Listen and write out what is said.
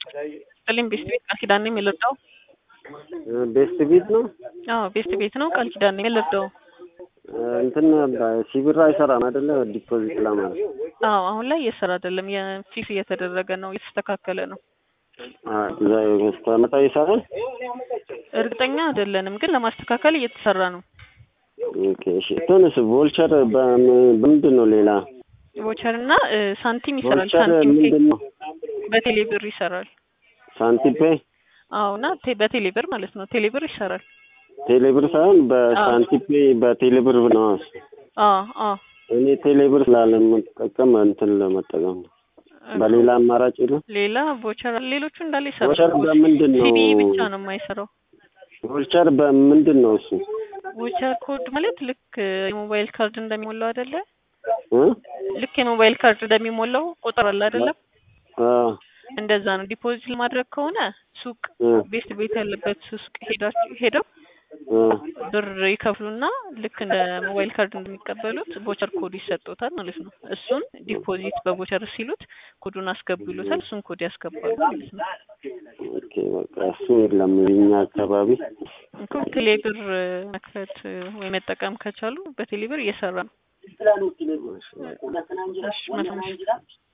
ስጥልኝ ቤስት ቤት ቃል ኪዳን ነው የምልርዳው? ቤስት ቤት ነው። አዎ ቤስት ቤት ነው ቃል ኪዳን ነው የምልርዳው? እንትን ሲብር አይሰራም አይደለ? ዲፖዚት ለማለት አዎ አሁን ላይ እየሰራ አይደለም። የፊክስ እየተደረገ ነው፣ እየተስተካከለ ነው። መታ ይሰራል። እርግጠኛ አይደለንም፣ ግን ለማስተካከል እየተሰራ ነው። ኦኬ እሺ። ትንሽ ቮልቸር በምንድን ነው ሌላ ቮቸር እና ሳንቲም ይሰራል። ቮልቸር ሳንቲም ፔ ምንድን ነው? በቴሌ ብር ይሰራል። ሳንቲም ፔ አዎ እና ቴ- በቴሌ ብር ማለት ነው። ቴሌ ብር ይሰራል። ቴሌብር ሳይሆን በሳንቲም ፔ በቴሌብር ነው። አዎ አዎ እኔ ቴሌብር ስላለምጠቀም እንትን ለመጠቀም ነው። በሌላ አማራጭ የለም። ሌላ ቮቸር ሌሎቹ እንዳለ ይሰራል። ቮቸር በምንድን ነው? ሲቢ ብቻ ነው የማይሰራው። ቮልቸር በምንድን ነው እሱ? ቮቸር ኮድ ማለት ልክ የሞባይል ካርድ እንደሚሞላው አይደለ? እ? ልክ የሞባይል ካርድ እንደሚሞላው ቁጥር አለ አይደለም? አዎ እንደዛ ነው። ዲፖዚት ለማድረግ ከሆነ ሱቅ እ ቤስት ቤት ያለበት ሱቅ ሄዳችሁ ሄደው እ ብር ይከፍሉና ልክ እንደ ሞባይል ካርድ እንደሚቀበሉት ቦቸር ኮድ ይሰጡታል ማለት ነው። እሱን ዲፖዚት በቦቸር ሲሉት ኮዱን አስገቡ ይሉታል። እሱን ኮድ ያስገባሉ ማለት ነው። ኦኬ በቃ እሱ የለም እኛ አካባቢ። እኮ ቴሌብር መክፈት ወይ መጠቀም ከቻሉ በቴሌብር እየሰራ ነው። እሺ መልካም ምሽት።